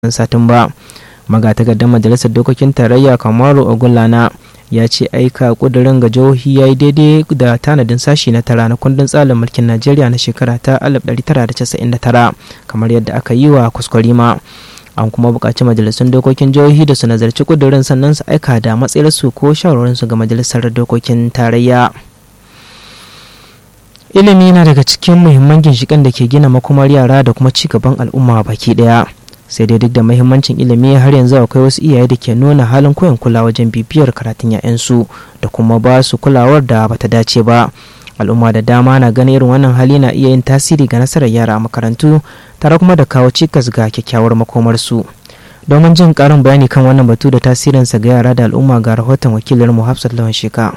satumba magatakardar majalisar dokokin tarayya kamaru ogulana ya ce aika kudirin ga jihohi ya yi daidai da tanadin sashi na tara na kundin tsarin mulkin najeriya na shekara ta 1999 kamar yadda aka yi wa kuskurima an kuma buƙaci majalisun dokokin jihohi da su nazarci kudirin sannan su aika da matsayarsu ko shawarwarinsu ga majalisar dokokin tarayya ilimi na daga cikin muhimman ginshiƙan da ke gina makomar yara da kuma ci gaban al'umma baki ɗaya sai dai duk da mahimmancin ilimi har yanzu akwai wasu iyaye da ke nuna halin koyon kula wajen bibiyar karatun 'ya'yansu da kuma ba su kulawar da bata dace ba al'umma da dama na ganin irin wannan hali na iya yin tasiri ga nasarar yara a makarantu tare kuma da kawo cikas ga kyakkyawar makomarsu domin jin karin bayani kan wannan batu da tasirinsa ga yara da al'umma ga rahoton wakilin mu hafsat lawan sheka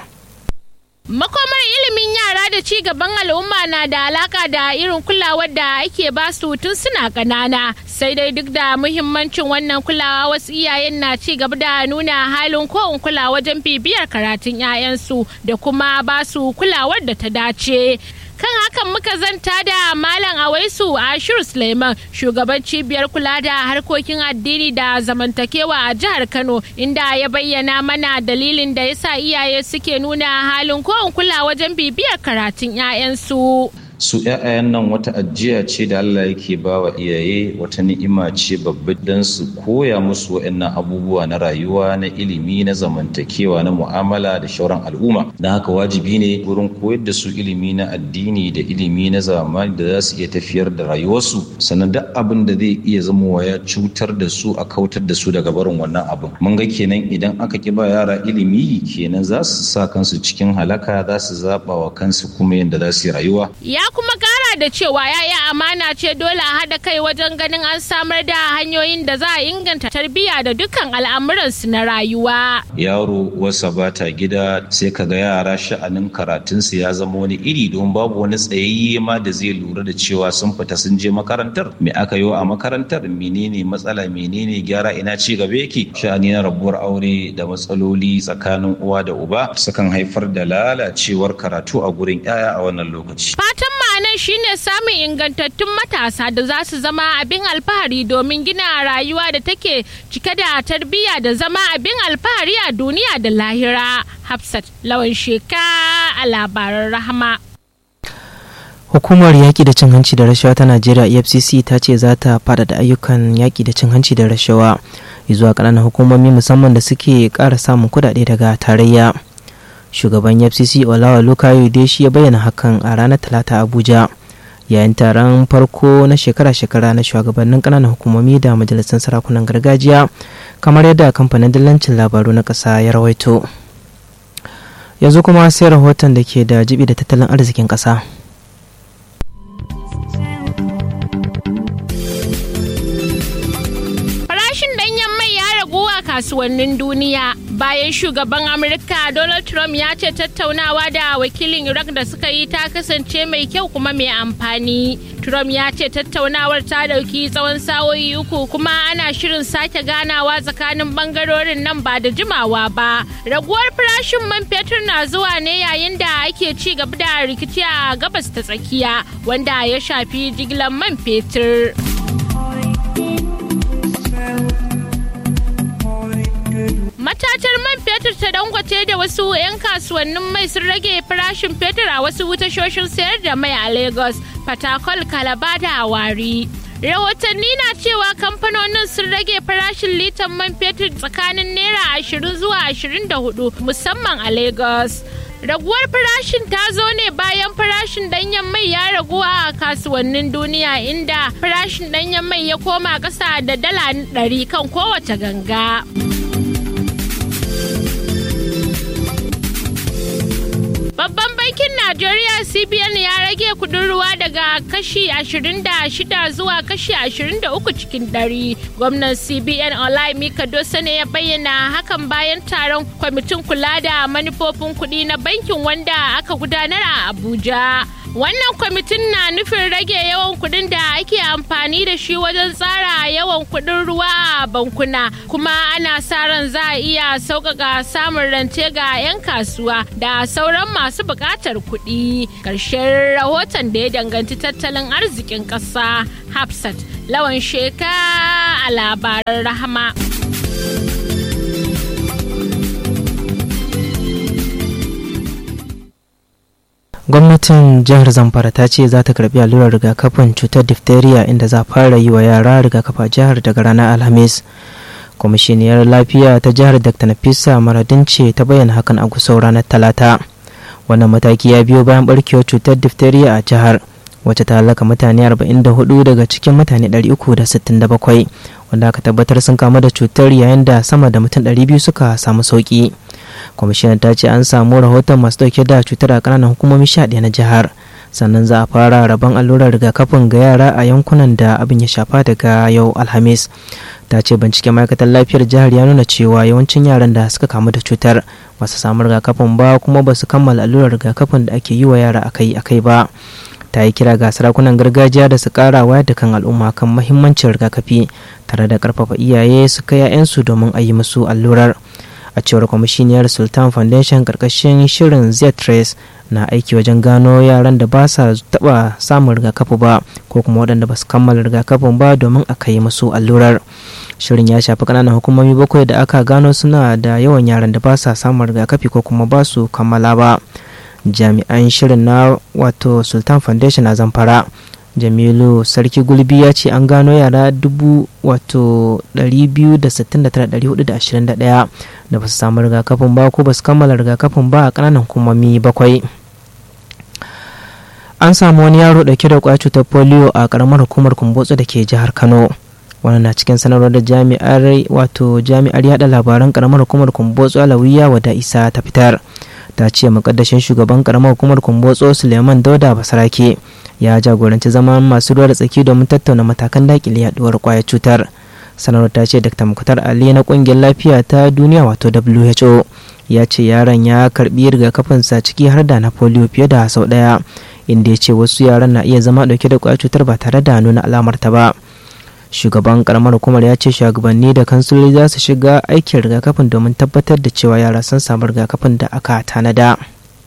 makomar ilimin yara da ci gaban al'umma na da alaka da irin kulawar da ake ba su tun suna ƙanana sai dai duk da muhimmancin wannan kulawa wasu iyayen na ci gaba da nuna halin ko kula wajen bibiyar karatun 'ya'yansu da kuma ba su kulawar da ta dace kan hakan muka zanta da malam awaisu ashiru suleiman shugaban cibiyar kula da harkokin addini da zamantakewa a jihar kano inda ya bayyana mana dalilin da yasa iyaye suke nuna halin ko kula wajen bibiyar karatun 'ya'yansu su ‘ya'yan nan wata ajiya ce da Allah yake ba wa iyaye wata ni'ima ce babba don su koya musu waɗannan abubuwa na rayuwa na ilimi na zamantakewa na mu'amala da shauran al'umma don haka wajibi ne wurin koyar da su ilimi na addini da ilimi na zamani da za su iya tafiyar da rayuwarsu sannan duk abin da zai iya zama ya cutar da su a kautar da su daga barin wannan abin mun ga kenan idan aka ki ba yara ilimi kenan za su sa kansu cikin halaka za su zaɓa wa kansu kuma yadda za su yi rayuwa ya kuma kara da cewa yaya amana ce dole a haɗa kai wajen ganin an samar da hanyoyin da za a inganta tarbiyya da dukkan al'amuransu na rayuwa. Yaro wasa bata gida sai ka ga yara sha'anin karatunsu ya zama wani iri don babu wani tsayayye ma da zai lura da cewa sun fita sun je makarantar me aka yi a makarantar menene matsala menene gyara ina ci gaba yake sha'ani na rabuwar aure da matsaloli tsakanin uwa da uba sukan haifar da lalacewar karatu a gurin 'ya'ya a wannan lokaci. Fatan ma'anar shine samun ingantattun matasa da za su zama abin alfahari domin gina rayuwa da take cike da tarbiyya da zama abin alfahari a duniya da lahira. Hafsat lawan sheka a labaran rahama. Hukumar yaƙi da cin hanci da rashawa ta Najeriya EFCC ta ce za ta faɗaɗa ayyukan yaƙi da cin hanci da rashawa zuwa ƙananan hukumomi musamman da suke ƙara samun kuɗaɗe daga tarayya. shugaban fcc olawa lukayu dai shi ya bayyana hakan a ranar talata abuja yayin taron farko na shekara-shekara na shugabannin kananan hukumomi da majalisar sarakunan gargajiya kamar yadda kamfanin dillancin labaru na ƙasa ya rawaito yanzu kuma sai rahoton da ke da jibi da tattalin arzikin ƙasa kasuwannin duniya bayan shugaban amurka donald trump ya ce tattaunawa da wakilin iraq da suka yi ta kasance mai kyau kuma mai amfani trump ya ce tattaunawar ta dauki tsawon sa'o'i uku kuma ana shirin sake ganawa tsakanin bangarorin nan ba da jimawa ba raguwar farashin man fetur na zuwa ne yayin da ake ci gaba da rikici a gabas ta tsakiya wanda ya shafi jigilar man fetur. Matatar man fetur ta dangote da wasu 'yan kasuwannin mai sun rage farashin fetur a wasu tashoshin sayar da mai a Lagos, Fatakol, Kalaba da Wari. Rahotanni na cewa kamfanonin sun rage farashin litan man fetur tsakanin Naira ashirin zuwa ashirin da hudu musamman a Lagos. Raguwar farashin ta zo ne bayan farashin danyen mai ya ragu a kasuwannin duniya inda farashin danyen mai ya koma ƙasa da dala ɗari kan kowace ganga. Babban bankin Najeriya CBN ya rage kudin ruwa daga kashi 26 zuwa kashi 23 cikin ɗari. Gwamnan CBN Olaimi Kadosa ne ya bayyana hakan bayan taron kwamitin kula da manufofin kuɗi na bankin wanda aka gudanar a Abuja. Wannan kwamitin na nufin rage yawan kuɗin da ake amfani da shi wajen tsara yawan kuɗin ruwa a bankuna kuma ana sa ran za a iya sauƙaƙa samun rance ga 'yan kasuwa da sauran masu buƙatar kuɗi. Ƙarshen rahoton da ya danganci tattalin arzikin ƙasa Hafsat lawan sheka a labaran rahama. gwamnatin jihar zamfara ta ce za ta karbi allurar rigakafin cutar diphtheria inda za fara yi wa yara rigakafa jihar daga ranar alhamis kwamishiniyar lafiya ta jihar dr nafisa maradin ce ta bayyana hakan a gusau ranar talata wannan mataki ya biyo bayan barkewar cutar diphtheria a jihar wacce ta halaka mutane 44 daga cikin mutane 367 wanda aka tabbatar sun kamu da cutar yayin da sama da mutum 200 suka samu sauki kwamishinan ta ce an samu rahoton masu dauke da cutar a kananan hukumomi 11 na jihar sannan za a fara rabon allurar rigakafin ga yara a yankunan da abin ya shafa daga yau alhamis ta ce binciken ma'aikatar lafiyar jihar ya nuna cewa yawancin yaran da suka kamu da cutar ba su samu rigakafin ba kuma ba su kammala allurar rigakafin da ake yi wa yara akai akai ba ta yi kira ga sarakunan gargajiya da su kara wayar da kan al'umma kan mahimmancin rigakafi tare da karfafa iyaye su kai 'ya'yansu domin a yi musu allurar a cewar kwamishiniyar sultan foundation karkashin shirin z-trace na aiki wajen gano yaran da ba sa taba samun rigakafi ba ko kuma waɗanda ba su kammala rigakafin ba domin a kai musu allurar shirin ya shafi ƙananan hukumomi bakwai da aka gano suna da yawan yaran da ba sa samun rigakafi ko kuma ba su kammala ba jami'an shirin na wato sultan foundation a zamfara jamilu sarki gulbi ya ce an gano yara dubu wato 269,421 da ba su samu rigakafin ba ko ba su kammala rigakafin ba a kananan hukumomi bakwai an samu wani yaro dauke da kwayar cutar polio a karamar hukumar kumbotso da ke jihar kano wannan na cikin sanarwar da jami'ar wato jami'ar yada labaran karamar hukumar kumbotso alawiya wada isa ta fitar ta ce makaddashin shugaban karamar hukumar kumbotso suleiman dauda basarake ya jagoranci zaman masu ruwa da tsaki domin tattauna matakan dakile yaduwar kwayar cutar sanarwar ta ce dr muktar ali na kungiyar lafiya ta duniya wato who ya ce yaron ya karbi rigakafinsa ciki har da na polio fiye da sau daya inda ya ce wasu yaran na iya zama dauke da kwayar cutar ba tare da nuna alamar ta ba shugaban karamar hukumar ya ce shugabanni da kansuloli za su shiga aikin rigakafin domin tabbatar da cewa yara sun samu rigakafin da aka tanada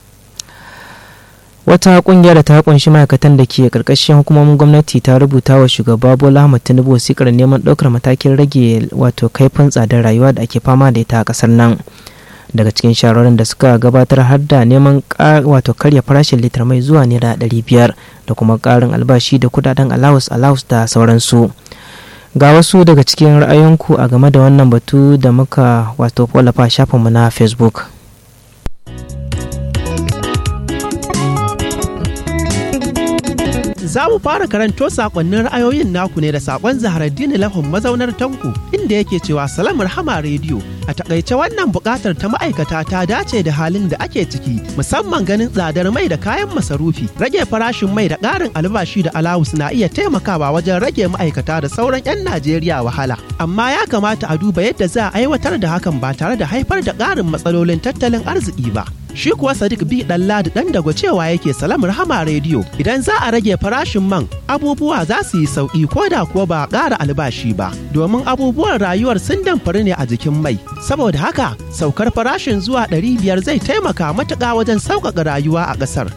wata kungiya da ta kunshi ma'aikatan da ke karkashin hukumomin gwamnati ta rubuta wa shugaba bola ahmad tinubu wasikar neman ɗaukar matakin rage wato kaifin tsadar rayuwa da ake fama da ita a ƙasar nan daga cikin shawarar da suka gabatar har da neman wato karya farashin litar mai zuwa naira ɗari biyar da kuma ƙarin albashi da kudaden allowance allowance da sauransu ga wasu daga cikin ra'ayoyinku a game da wannan batu da muka wato wallafa shafinmu na facebook Za mu fara karanto sakonnin ra'ayoyin naku ne da sakon Zaharaddini Lahun mazaunar Tanku inda yake cewa Salam Rahama Radio a takaice wannan bukatar ta ma'aikata ta dace da halin da ake ciki musamman ganin tsadar mai da kayan masarufi rage farashin mai da ƙarin albashi da alawus na iya taimakawa wajen rage ma'aikata da sauran 'yan Najeriya wahala amma ya kamata a duba yadda za a aiwatar da hakan ba tare da haifar da ƙarin matsalolin tattalin arziki ba. shi kuwa sadiq bi dan ladi dan dago cewa yake salam rahama rediyo idan za a rage farashin man abubuwa za su yi sauki ko da kuwa ba a ƙara albashi ba domin abubuwan rayuwar sun damfari ne a jikin mai saboda haka saukar farashin zuwa ɗari biyar zai taimaka matuƙa wajen sauƙaƙa rayuwa a ƙasar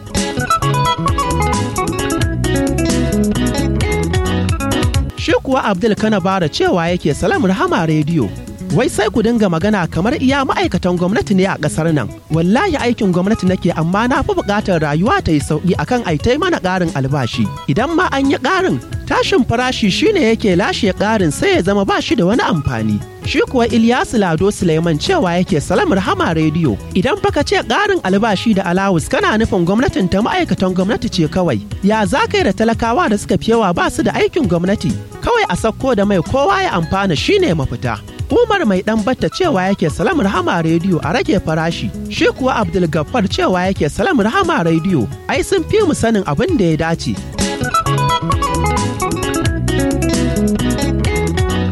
shi kuwa abdul kanabara cewa yake salam rahama rediyo wai sai ku dinga magana kamar iya ma'aikatan gwamnati ne a ƙasar nan wallahi aikin gwamnati nake amma na fi buƙatar rayuwa ta yi sauƙi akan aitai mana ƙarin albashi idan ma an yi ƙarin tashin farashi shine yake lashe ƙarin sai ya zama ba shi da wani amfani shi kuwa Ilyasu Lado Suleiman cewa yake salamar hama rediyo idan baka ce ƙarin albashi da alawus kana nufin gwamnatin ta ma'aikatan gwamnati ce kawai ya za ka yi da talakawa da suka fi yawa ba su da aikin gwamnati kawai a sakko da mai kowa ya amfana shine mafita Umar mai dan batta cewa yake salam rahama rediyo a rage farashi. Shi kuwa Abdul Gaffar cewa yake salam rahama rediyo ai sun fi mu sanin abin da ya dace.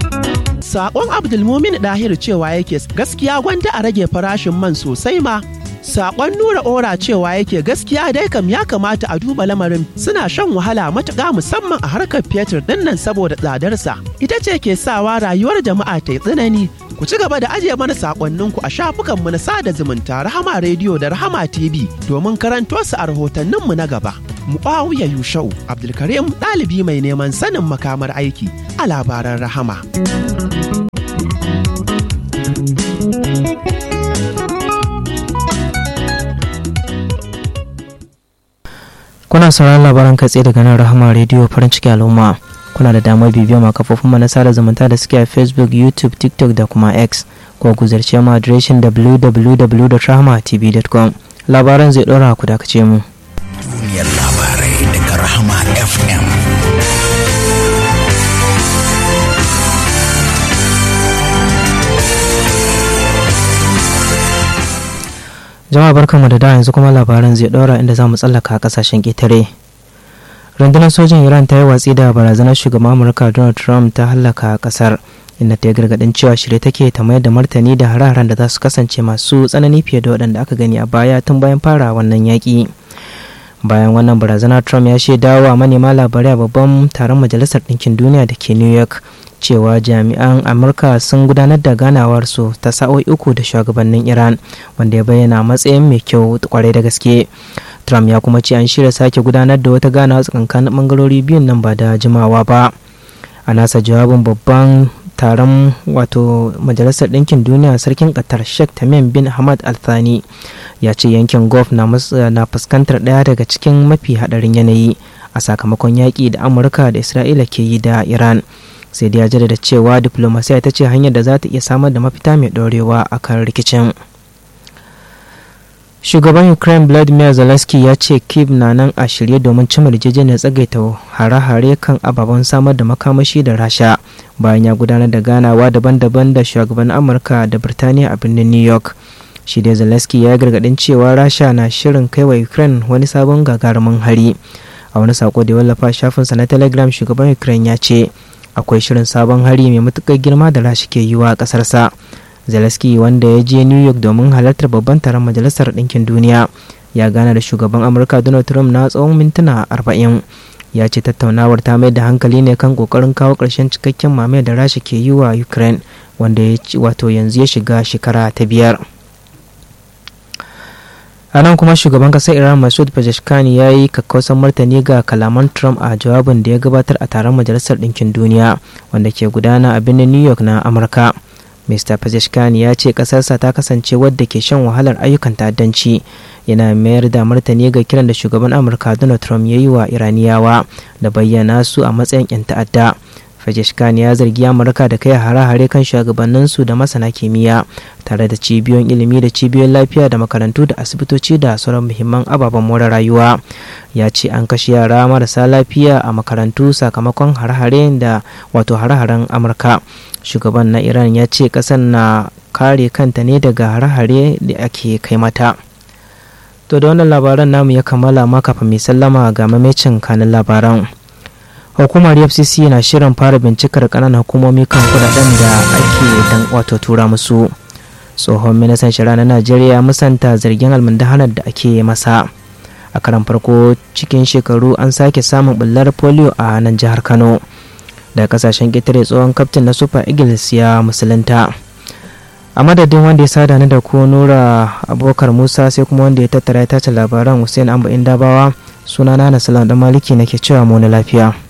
Sakon Abdulmumin Dahir cewa yake gaskiya gwanda a rage farashin man sosai ma Sakon nura ora cewa yake gaskiya dai kam ya kamata a duba lamarin suna shan wahala matuƙa musamman a harkar fetur ɗin nan saboda tsadarsa. Ita ce ke sawa rayuwar jama'a ta yi tsanani. Ku ci gaba da ajiye mana sakonninku a shafukanmu na sada zumunta Rahama Radio da Rahama TV domin karanto su a rahotanninmu na gaba. Mu'awiya Yushau Abdulkarim ɗalibi mai neman sanin makamar aiki a labaran Rahama. kuna sauraron labaran katse daga nan rahama rediyo farin ciki al'umma kuna da damar bibiyar ma kafofin na sada zumunta da suke a facebook youtube tiktok da kuma x ko ku zarce mu adireshin www.rahama.tv.com labaran zai ɗora ku dakace mu duniyar labarai daga rahama fm jama'a barkanmu da da yanzu kuma labaran zai ɗora inda za mu tsallaka kasashen ƙetare rundunar sojin iran ta yi watsi da barazanar shugaban amurka donald trump ta hallaka kasar inda ta yi gargadin cewa shirye take ta mayar da martani da hare-haren da za su kasance masu tsanani fiye da waɗanda aka gani a baya tun bayan fara wannan yaƙi bayan wannan barazana trump ya shaida wa manema labarai a babban taron majalisar ɗinkin duniya da ke new york cewa jami'an amurka sun gudanar da ganawarsu ta sa'o'i uku da shugabannin iran wanda ya bayyana matsayin mai kyau kwarai da gaske trump ya kuma ce an shirya sake gudanar da wata ganawa tsakankanin bangarori biyun nan ba da jimawa ba a nasa jawabin babban taron wato majalisar ɗinkin duniya sarkin qatar sheikh tamim bin hamad al thani ya ce yankin gulf na fuskantar ɗaya daga cikin mafi haɗarin yanayi a sakamakon yaƙi da amurka da isra'ila ke yi da iran sai dai ya jaddada cewa diplomasiya ita ce hanyar da za ta iya samar da mafita mai ɗorewa a kan rikicin shugaban ukraine vladimir zelensky ya ce kiev na nan a shirye domin cimma yarjejeniyar tsagaita hare-hare kan ababen samar da makamashi da rasha bayan ya gudanar da ganawa daban-daban da shugaban amurka da birtaniya a birnin new york shi dai zelensky ya gargadin cewa rasha na shirin kai wa ukraine wani sabon gagarumin hari a wani sako da ya wallafa shafinsa na telegram shugaban ukraine ya ce akwai shirin sabon hari mai matuƙar girma da rasha ke yi wa ƙasarsa zelensky wanda ya je new york domin halartar babban taron majalisar ɗinkin duniya ya gana da shugaban amurka donald trump na tsawon mintuna 40 ya ce tattaunawar ta mai da hankali ne kan kokarin kawo ƙarshen cikakken mamayar da rasha ke yi wa ukraine wanda ya wato yanzu ya shiga shekara ta biyar a nan kuma shugaban kasar iran masud pezeshkian ya yi kakkausan martani ga kalaman trump a jawabin da ya gabatar a taron majalisar ɗinkin duniya wanda ke gudana a birnin new york na amurka mr pezeshkian ya ce ƙasarsa ta kasance wadda ke shan wahalar ayyukan ta'addanci yana mayar da martani ga kiran da shugaban amurka donald trump ya yi wa iraniyawa da bayyana su a matsayin 'yan ta'adda Fajeshkan ya zargi Amurka da kai hare-hare kan shugabanninsu da masana kimiyya tare da cibiyoyin ilimi da cibiyoyin lafiya da makarantu da asibitoci da sauran muhimman ababen more rayuwa. Ya ce an kashe yara marasa lafiya a makarantu sakamakon hare-hare da wato hare-haren Amurka. Shugaban na Iran ya ce ƙasar na kare kanta ne daga hare-hare da ake kai mata. To da wannan labaran namu ya kammala ma kafin mai sallama ga mamacin kanin labaran. hukumar fcc na shirin fara bincikar kananan hukumomi kan kudaden da ake dan wato tura musu tsohon ministan shari'a na najeriya musanta zargin almundahanar da ake masa a karan farko cikin shekaru an sake samun bullar polio a nan jihar kano da kasashen ƙetare tsohon kaftin na super eagles ya musulunta a madadin wanda ya sada ni da ko nura abokar musa sai kuma wanda ya tattara ya tace labaran hussein amba dabawa sunana na salam dan maliki nake cewa mu na lafiya